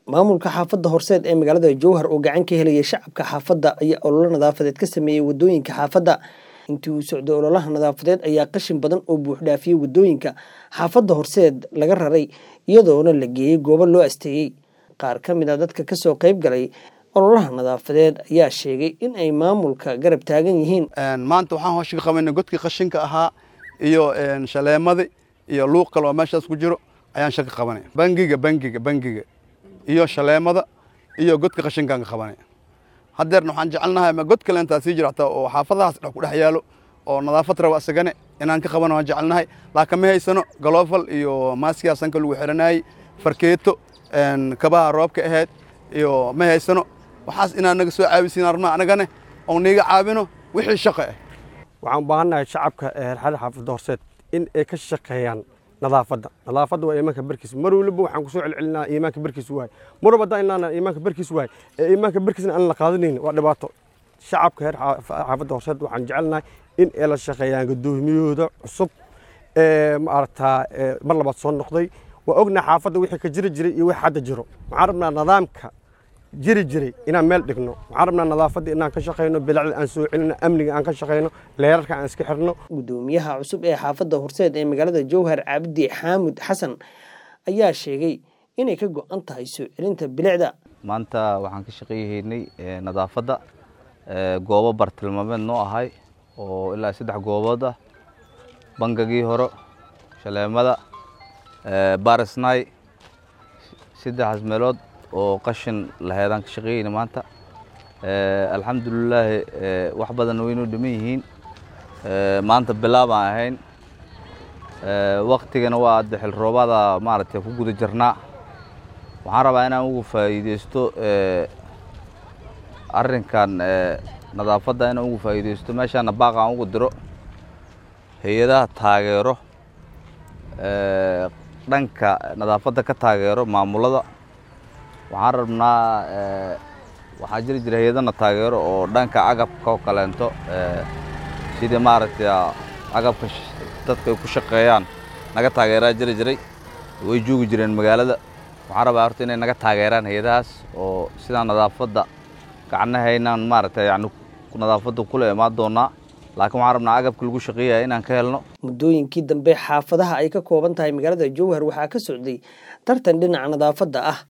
maamulka xaafadda horseed ee magaalada jowhar oo gacan ka helaya shacabka xaafadda ayaa ololo nadaafadeed ka sameeyey wadooyinka xaafadda intii uu socday ololaha nadaafadeed ayaa qashin badan oo buuxdhaafiyey wadooyinka xaafadda horseed laga raray iyadoona la geeyey goobo loo asteeyey qaar ka mid a dadka kasoo qayb galay ololaha nadaafadeed ayaa sheegay in ay maamulka garab taagan yihiin maanta waxaan hoosha ka qabanay godkii qashinka ahaa iyo shaleemadii iyo luuq kale oo meeshaas ku jiro ayaan shaka qabanay bangiga bangiga bangiga iyo shaleemada iyo godka qashinkaan ka qabanay haddeerna waxaan jecelnahay ma god kale intaa sii jiro hataa oo xaafadahaas dhex ku dhex yaalo oo nadaafad raba asagane inaan ka qabano waan jecelnahay laakiin ma haysano galoofal iyo maaskiyaa sanka lagu xiranayey farkeeto kabaha roobka ahayd iyo ma haysano waxaas inaad naga soo caabisiin armaa anagane oo niiga caabino wixii shaqo ah waxaan u baahannahay shacabka xeerxada xaafadda horseed in ay ka shaqeeyaan nadaafadda nadaafadda waa iimaanka barkiis mar waliba waxaan kusoo celcelinaa iimaanka barkiis waay mar walba haddaan ilnaana iimaanka barkiis waay ee iimaanka barkiisna aan la qaadanayn waa dhibaato shacabka heer xaafadda horseed waxaan jecelnahay in ay la shaqeeyaan gudoomiyahooda cusub ee maaragtaa mar labaad soo noqday waa ognahay xaafadda wixii ka jiri jiray iyo wixii hadda jiro waxaan rabnaa nidaamka jiri jiray inaan meel dhigno waxaan rabnaa nadaafadda inaan ka shaqayno bilacda aan soo celino amniga aan ka shaqayno leerarka aan iska xirno gudoomiyaha cusub ee xaafadda horseed ee magaalada jowhar cabdi xaamud xasan ayaa sheegay inay ka go-an tahay soo celinta bilicda maanta waxaan ka shaqeeyahaynay nadaafadda goobo bartilmaameed noo ahay oo ilaa saddex goobood ah bangagii hore shaleemada barisnay saddexaas meelood oo qashin laheedaan ka shaqeeyeyna maanta alxamdulilaahi wax badan waynoo dhiman yihiin maanta bilaabaan ahayn waktigana waa adde xil roobada maaragtay ku guda jirnaa waxaan rabaa inaan ugu faa'iideysto arrinkan nadaafadda inaan ugu faa'iideysto meeshaana baaqa aan ugu diro hay-adaha taageero dhanka nadaafadda ka taageero maamulada waxaan rabnaa waxaa jiri jira hay-adana taageero oo dhanka agabka oo kaleento sidii maaragtay agabka dadka ay ku shaqeeyaan naga taageeraa jiri jiray way joogi jireen magaalada waxaan rabaa horta inay naga taageeraan hay-adahaas oo sidaa nadaafadda gacnahaynaan maaragtay yani nadaafadda kula imaan doonaa laakiin waxaan rabnaa agabka lagu shaqeeyaya inaan ka helno muddooyinkii dambe xaafadaha ay ka kooban tahay magaalada jowhar waxaa ka socday tartan dhinaca nadaafadda ah